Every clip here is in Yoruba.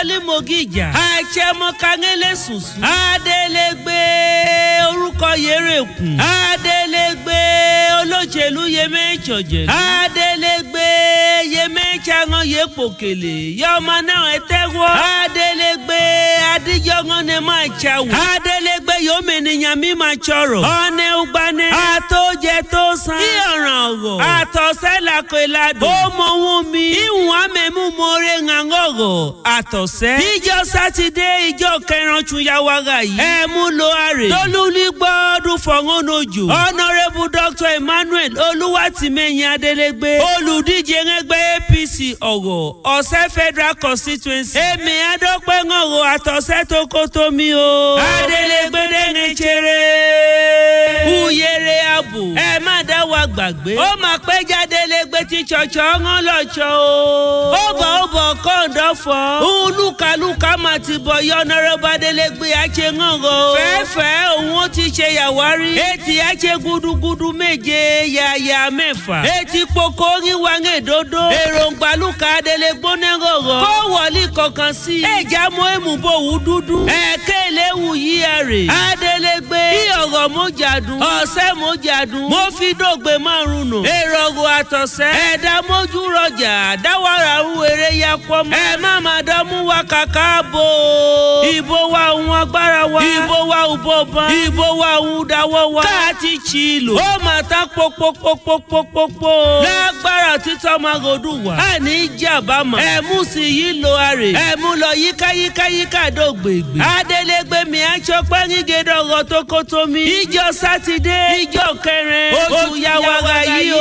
wọlé mogija àìṣẹmọkangẹlẹ sùsù adélégbé orúkọ yẹrẹkùn adélégbé olóṣèlú yẹmẹjọjẹ adélégbé yẹmẹjàngán yẹpòkèlè yọmọ náà ẹtẹwọ adélégbé adíjọngán ni máa ṣàwọ adélégbé yọmẹnìyàn mi máa ṣọrọ ọ̀nẹ́ ugbani àtọ́jẹ tó san kí ọ̀ràn ọ̀gọ̀ àtọ̀sẹ́ làkọ̀ ìlàdùn ó mọ ohun mi ìwọ̀n amẹ́mú mọ́rẹ́ ńàngọ̀gọ̀ àtọ̀sẹ́ ìjọ sátidé ìjọ kẹrin túnyàwága yìí ẹ mú lo àrè lólúlí gbọ́dún fọ̀ngàn ojú honourable dr emmanuel olúwàtìmẹ́yìn adélégbé olùdíje ẹgbẹ́ apc ọ̀gọ̀ ọ̀sẹ́ federal constituency èmi adọ́pẹ́ ńgọ̀gọ̀ àtọ̀sẹ́ tó kó tó mi o adélégbé dẹ́gẹ́ jẹrẹ kúyèrè ààbò ẹ má dá wa gbàgbé ó máa pẹ́ jáde lẹ́gbẹ́ tí ṣọ̀ṣọ́ ń lọ́ṣọ́ o ó bọ̀ ó bọ̀ kọ́ńdọ̀ fọ́ olúkálùkà máa ti bọ̀ yọ̀nàrẹ́bà délégbé àṣẹ ńgọ̀ fẹ́ẹ́fẹ́ òun ó ti ṣe yàwárí etí àṣẹ gudugudu méje yàyà mẹ́fà etí poko ríwa ń èdodo èròǹgbà lùkà délégbó nẹ́gọ̀gọ̀ kó wọlé kankan sí i ẹ̀já mọ́ èmùbọ̀wù dúdú ẹ̀kẹ́ ìléwù yí àrè adélégbé bí ọ̀rọ̀ mọ́jàdùn ọ̀sẹ̀ mọ́jàdùn mo fi dògbé márùn nù èrò ọ̀gọ̀ àtọ̀sẹ́ ẹ̀dá mójú rọjà dáwàrà ń wèrè ya pọ̀ mọ́ ẹ má má dánmú wa kàkà bò ìbò wa òun agbára wa ìbò wa òbò ban ìbò wa òun dáwọ́ wa káàtì tì í lò ó mà ta pópópópópópó lágbára títọ́ máa gòdù wá àní jàbámọ̀ ẹ̀mú sì yí lo àrè ẹ̀mú lọ yíkáyíkáyíká dògbègbè adélégbé mi aṣọ pẹ́ńgígédọ̀gọ̀ tó kó tó mi ìjọ sátidé ìjọ kẹrin oṣù yàwàrà yìí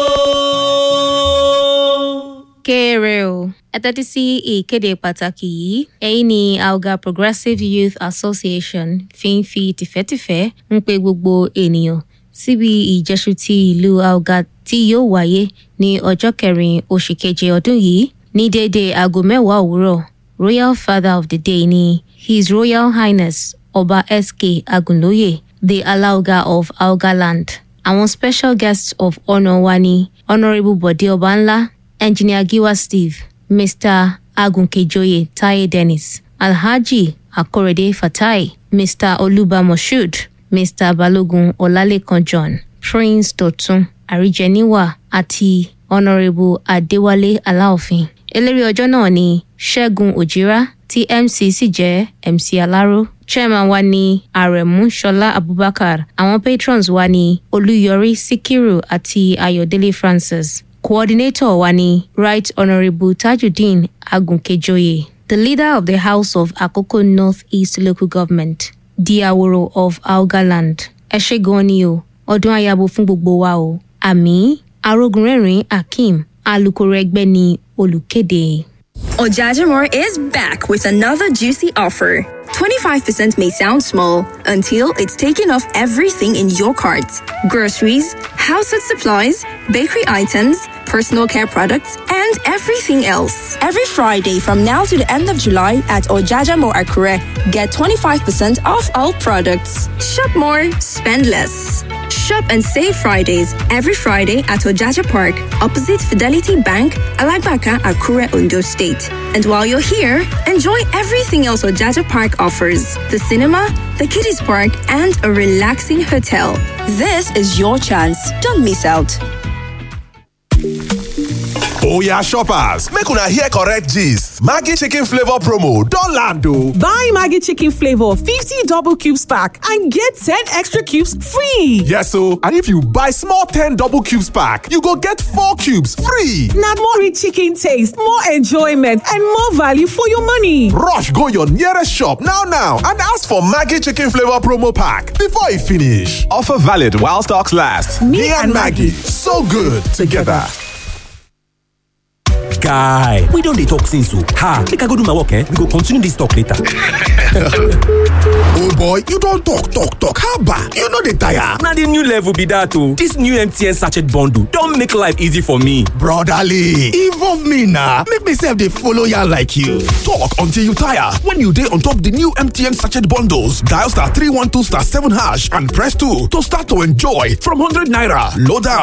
o. kéré o ẹ tẹ́tí sí ìkéde pàtàkì yìí ẹ̀yin ni alga progressive youth association fi ń fi tìfẹ́tìfẹ́ ń pe gbogbo ènìyàn síbi ìjẹ́sù ti ìlú alga tí yóò wáyé ní ọjọ́ kẹrin oṣù keje ọdún yìí ní déédéé aago mẹ́wàá òwúrọ̀ royal father of the day ni his royal highness ọba sk agunlóye the alauga of algaland àwọn special guests of honour wa ni honourable bode ọbanla engineer giwa steve mr agunkejoye taye dennis alhaji akorede fatai mr oluba moshood mr balogun ọlálẹkan john prince dọtun àríjẹníwà àti honourable adéwálé aláòfin eléré ọjọ́ náà ni ṣẹ́gun òjìrá tí mc sì jẹ́ mc aláró chairman wa ni aremu ṣọlá abubakar àwọn patrons wa ni olúyọrí síkírù àti ayọ̀délé francis coordinator wa ni right honourable tajudeen agunkejoye the leader of the house of akoko north east local government diaworo of algaland ẹ ṣe gan ni o ọdún ayabo fún gbogbo wa o àmì arógunrẹ́rìn akeem alūkkóró ẹgbẹ́ ni olùkéde. Ojajamore is back with another juicy offer. 25% may sound small until it's taken off everything in your cart groceries, household supplies, bakery items, personal care products, and everything else. Every Friday from now to the end of July at Ojajamore Akure, get 25% off all products. Shop more, spend less. Shop and save Fridays every Friday at Ojaja Park, opposite Fidelity Bank, Alagbaka, Akure, Ondo State. And while you're here, enjoy everything else Ojaja Park offers the cinema, the kiddies park, and a relaxing hotel. This is your chance. Don't miss out. oya shoppers make una hear correct gist maggi chicken flavour promo don land o. Buy Maggie Chicken Flavor 50 double cubes pack and get 10 extra cubes free. yes o and if you buy small ten double cubes pack you go get four cubes free. Now more rich chicken taste, more enjoyment, and more value for your money. rush go your nearest shop now now and ask for maggi chicken flavour promo pack before e finish. offer valid while stocks last. me, and maggi so good together. guy we don dey talk since o ha make i go do my work eh we go continue this talk later. oh boy you don talk talk talk haba you no dey tire. na the new level be that o this new mtn sachet bundle don make life easy for me. brotherly involve me na make me sef dey follow yarn like you. talk until you tire when you dey on top the new mtn sachet bundles dial star three one two star seven hash and press two to start to enjoy from hundred naira load am